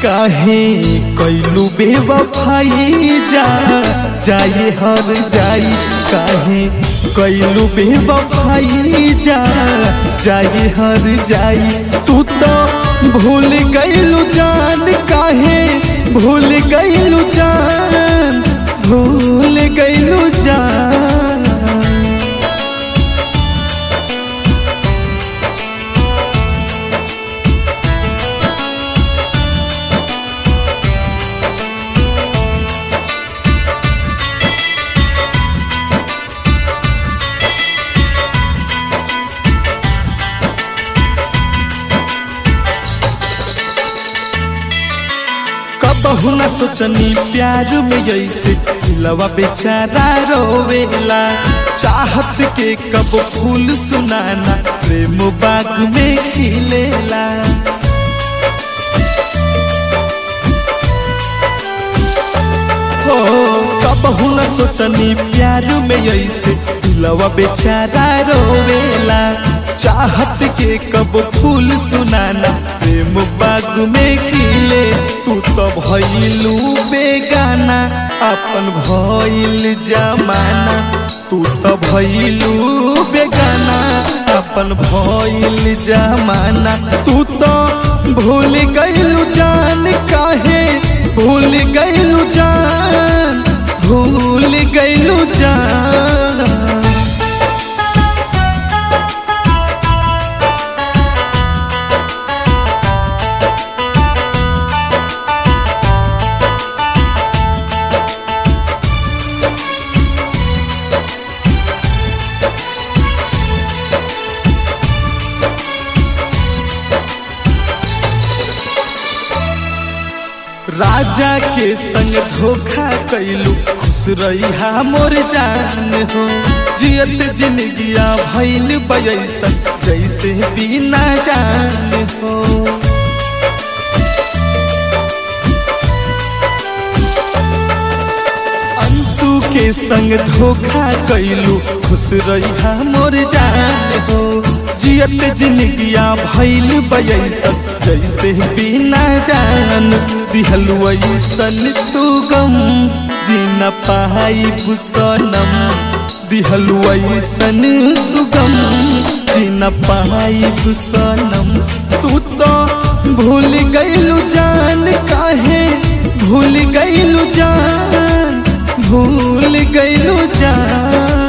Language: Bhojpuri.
काहे कैलू बेवफाई जा जाए हर जाई काहे कैलू बेवफाई जा जाए हर जाई तू तो भूल गईलू जान काहे भूल गईलू जान भूल गईलू जान कबहू न सोचनी प्यार में ऐसे दिलवा बेचारा रोवेला चाहत के कब फूल सुनाना प्रेम बाग में खिलेला हो कबहू न सोचनी प्यार में ऐसे दिलवा बेचारा रोवेला चाहत के कब फूल सुनाना प्रेम बाग में खिले तू तो भइलू बेगाना अपन भइल जमाना तू तो भइलू बेगाना अपन भइल जमाना तू तो भूल गइलू जान काहे भूल गइलू जान भूल गइलू जान राजा के संग धोखा कैलू खुश रही मोर जान हो जियत जिंदगिया भैल बैसा जैसे बिना जान हो अंशु के संग धोखा कैलू खुश रही मोर जान हो जियत जिंदगिया भैल बैसा जैसे बिना जान दिहलु ऐसन तू गम जीना पाई भूसनम दिहलु ऐसन तू गम जीना पाई भूसनम तू तो भूल गईलू जान काहे भूल गईलू जान भूल गईलू जान